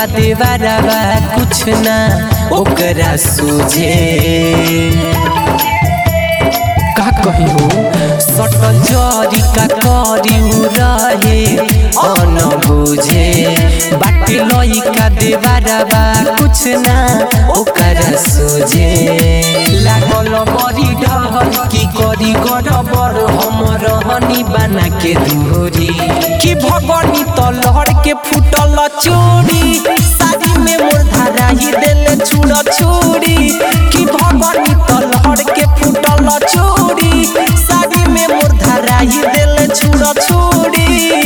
लइका देवारावा कुछ ना ओकरा सूझे का कही हो सटल जरी का करी उ रहे अन बुझे बाटे लइका देवारावा कुछ ना ओकरा सोझे लागल बड़ी डहर की करी गड़बड़ हम रहनी बना के दूरी कि भगनी तलहर के फुटल चोरी साड़ी में मोर धारा ही देले छुड़ छोड़ी कि भगनी तलहर के फुटल चोरी साड़ी में मोर धारा ही देले छुड़ छोड़ी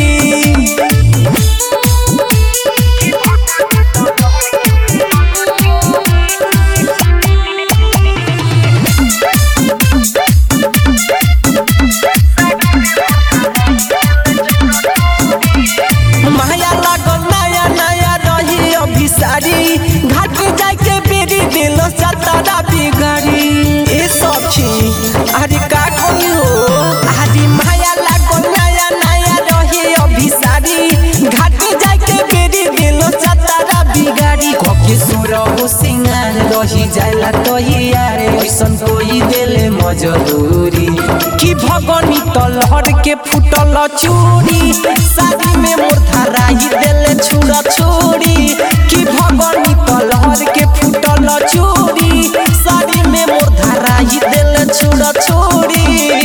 माया लागल नया नया रही अभिसारी घाट जाके बेरी दिल सतारा बिगाड़ी ए सखी अरे का कही हो अरे माया लागल नया नया रही अभिसारी घाट जाके बेरी दिल सतारा बिगाड़ी कके सुर हो सिंगार रही जाला तो यार ऐसन कोई देले मजदूरी कि भगनी तलहर के फुटल चूड़ी शादी में मोर धारा ही देले छुड़ा छोड़ी कि भगनी तलहर के फुटल चूड़ी शादी में मोर धारा ही देले छुड़ा छोड़ी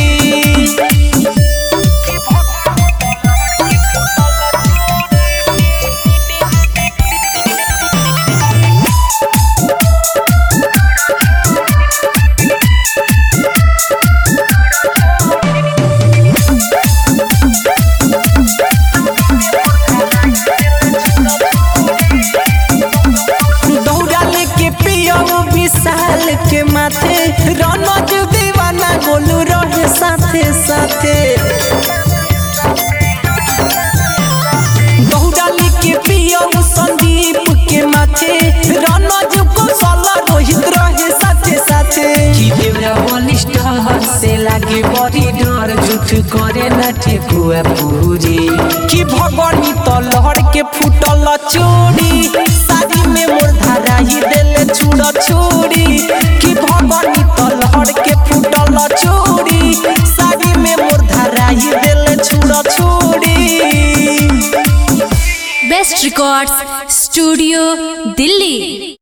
दौड़ा लेके पियऊ विशाल के माथे रनज दीवाना गोलू रहे साथे साथे दौड़ा लेके पियऊ संदीप के माथे रनज कौशल रोहित रहे साथे साथे कि देवरा बलिष्ठ से लागे बड़ी डर झूठ करे ना ठेकुआ पूरी कि भगनी तलहर के फुटल चोरी शादी में मोर धारा ही देले छुड़ छोड़ी कि भगनी तलहर के फुटल चोरी शादी में मोर धारा ही देले छुड़ छोड़ी बेस्ट रिकॉर्ड्स स्टूडियो दिल्ली